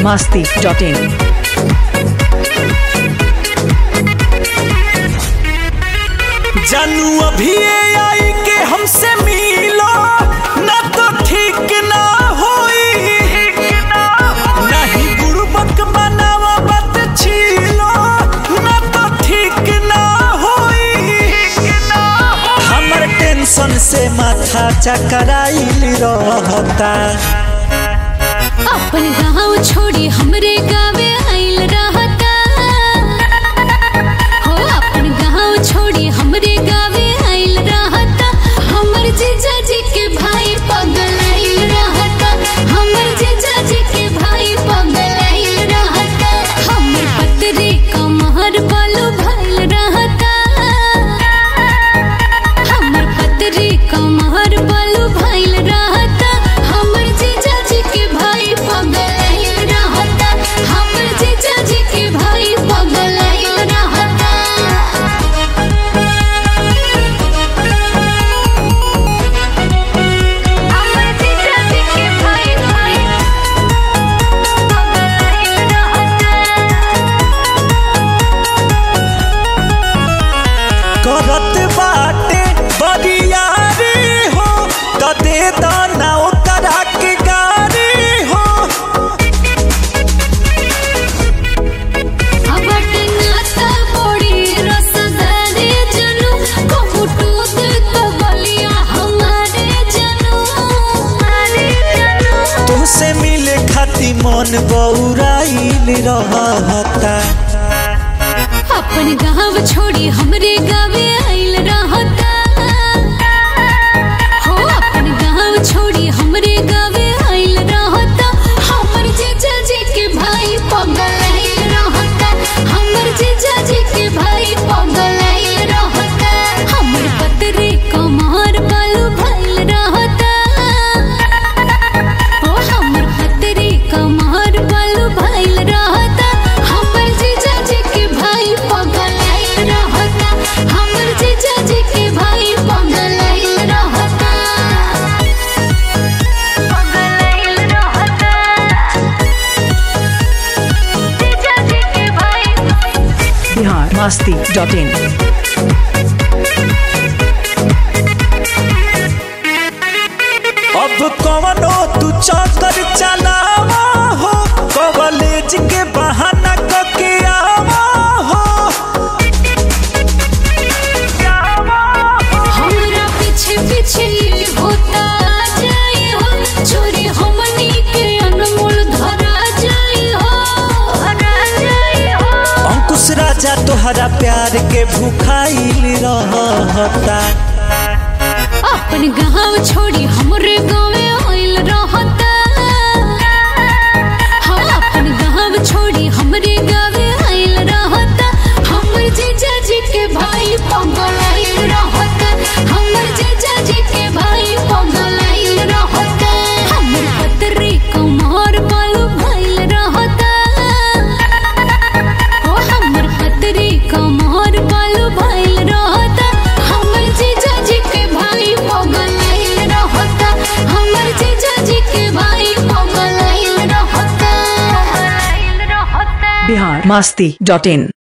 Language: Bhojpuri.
masti.in. जानू अभी आई के हमसे मिलो ना तो ठीक ना होई नहीं गुरुबक बनावा बात छीलो ना तो ठीक ना होई हमर टेंशन से माथा चकराइल रहता अपन गाँव छोड़ी हमरे गावे आइल रहता हो अपन गाँव छोड़ी हमरे गावे आइल रहता हमर जीजा जी के भाई पगल आइल रहता हमर जीजा जी के भाई पगल आइल रहता हमर पतरे कमहर बालू भइल रहता हमर पतरे कमहर बालू भइल रहता हमर जीजा जी के भाई पगल आइल रहता हमर जीजा जी के भाई पगल आइल रहता हमर जीजा जी के भाई भाई पगल आइल रहता करत बाटे बरियारी हो त दे दाना ओकरा के गारी हो अबट नाता बड़ी रसदारे जनू कहूटूत कबलिया हमारे जनू हमारे जनू तुहसे मिले खाती मन बौराइल रहता अपन गाँव छोड़ी हमरे गावे आइल रहता हो अपन गाँव छोड़ी हमरे गावे आइल रहता हमर जीजा जी के भाई पगल आइल रहता हमर जीजा जी के भाई पगल आइल रहता हमर पतरे कमर बालू भइल रहता ओ हमर पतरे कमर बालू भइल रहता हमर जीजा जी के भाई पगल आइल रहता हमर जीजा जी के भाई पगल आइल रहता पगल आइल रहता जीजा जी के भाई Bihar masti.in. अब कवनो तू चक्कर चलावा हो कॉलेज के बहाना कके आवा हो हमरा पीछे पीछे होता जाए हो चोरी हमनी के अनमोल धरा जाए हो धरा जाए हो अंकुश राजा तोहरा प्यार के भूखाइल रहता अपन गाँव छोड़ी हमरे गाँवे आइल रहता हाँ अपन गाँव छोड़ी हमरे गाँवे आइल रहता हमर जीजा जी के भाई पगल आइल रहता हमर जीजा जी के भाई पगल आइल रहता हमर पतरे कमर बालू भइल रहता ओ हमर पतरे कमर बालू भइल रहता हमर जीजा जी के भाई पगल आइल रहता हमर जीजा जी के भाई पगल आइल रहता आइल रहता Bihar masti.in.